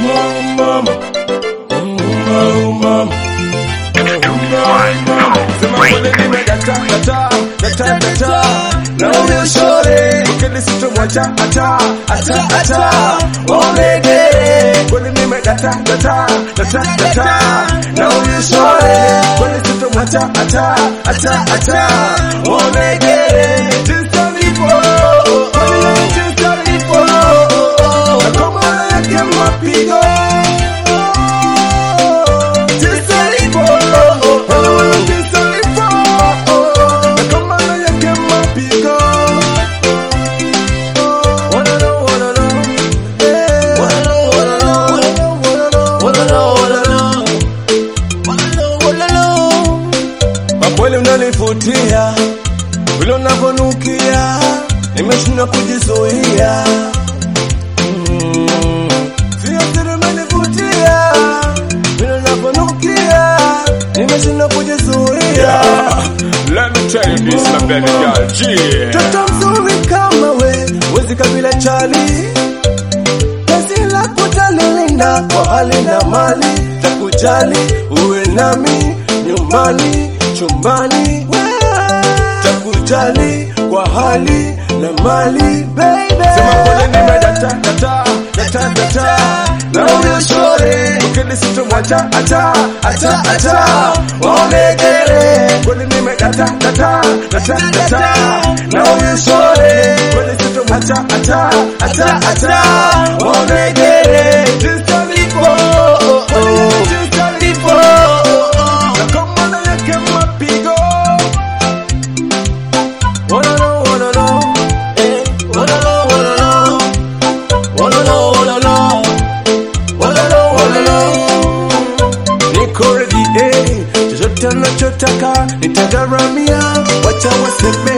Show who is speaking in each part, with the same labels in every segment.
Speaker 1: mama. Oh, mama. Sema kweli nimedata, data, data, data. Na huyo shore, ukili sitomwacha, ata, ata, ata. Onegere, kweli nimedata, data, data, data. Na huyo shore, kweli sitomwacha, ata, ata, ata. Onegere, jinsi alivyo, kweli jinsi alivyo. Na kama yake mapigo. Jinsi alivyo, jinsi alivyo. Na kama yake mapigo. Wanna know, wanna know. Eh. Wanna know, wanna know. Wanna know, wanna know. Wanna know, wanna know. Kwa kweli unanivutia vile unavyonukia, nimeshindwa kujizuia. Mm. Sio siri umenivutia vile unavyonukia, nimeshindwa kujizuia.
Speaker 2: Let me tell you this, my baby girl. Yeah.
Speaker 1: Toto mzuri kama we, wezi kabila chali Kazi la kutalilinda kwa hali na mali Takujali uwe nami nyumbani chumbani Takujali kwa hali na mali baby Sema kweli nimedata data data data na huyo shore ukili sitomwacha ata ata ata waonegere kweli nimedata data data data na huyo shore kweli sitomwacha ata ata ata waonegere jinsi alivyo jinsi alivyo na kama na yake mapigo wanna know wanna know eh wanna know wanna know wanna know wanna know wanna know wanna know niko ready eh chochote nachotaka nitagharamia wacha waseme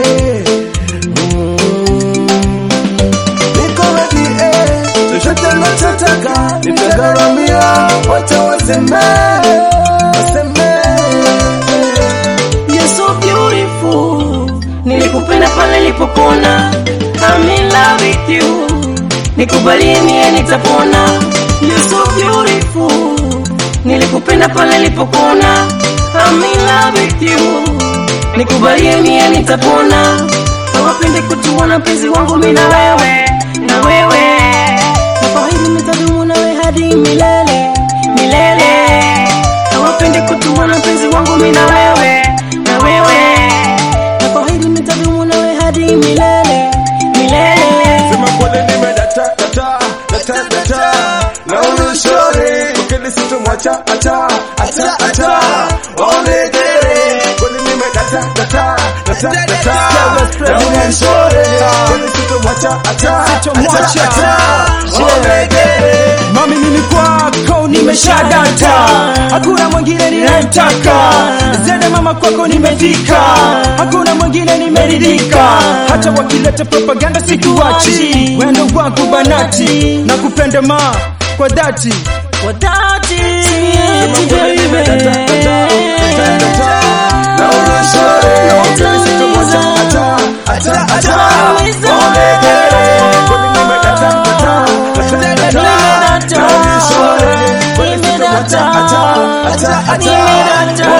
Speaker 1: Mm. niko ready eh chochote nachotaka nitagharamia wacha waseme waseme
Speaker 3: You're so beautiful. Nilikupenda pale nilipopona. I'm in love with you. Nikubalie mie nitapona. You're so beautiful. Nilikupenda pale nilipopona. I'm in love with you. Nikubalie mie nitapona. Hawapende kutuona mpenzi wangu mimi na wewe, na wewe. Nafahamu nitadumu nawe hadi milele, milele. Hawapende kutuona mpenzi wangu mimi na wewe, na wewe. Nafahamu nitadumu nawe hadi milele, milele.
Speaker 1: Sema kweli nimedata data data data na huyo shore ukili sitomwacha ata ata ata waonegere kweli nimedata data data data na huyo shore kweli sitomwacha ata
Speaker 4: Sitomwacha.
Speaker 1: ata ata waonegere
Speaker 4: Mami mimi kwako nimeshadata, hakuna mwingine ninayemtaka. Zede mama kwako nimefika, hakuna mwingine nimeridhika. Hata wakileta propaganda sikuachi, wendo wangu banati, na kupenda ma kwa dhati.
Speaker 3: Kwa dhati,
Speaker 1: Sema kweli nimedata data data data na huyo shore kweli sitomwacha ata ata ata waonegere kweli nimedata data data data na huyo shore kweli sitomwacha ata ata ata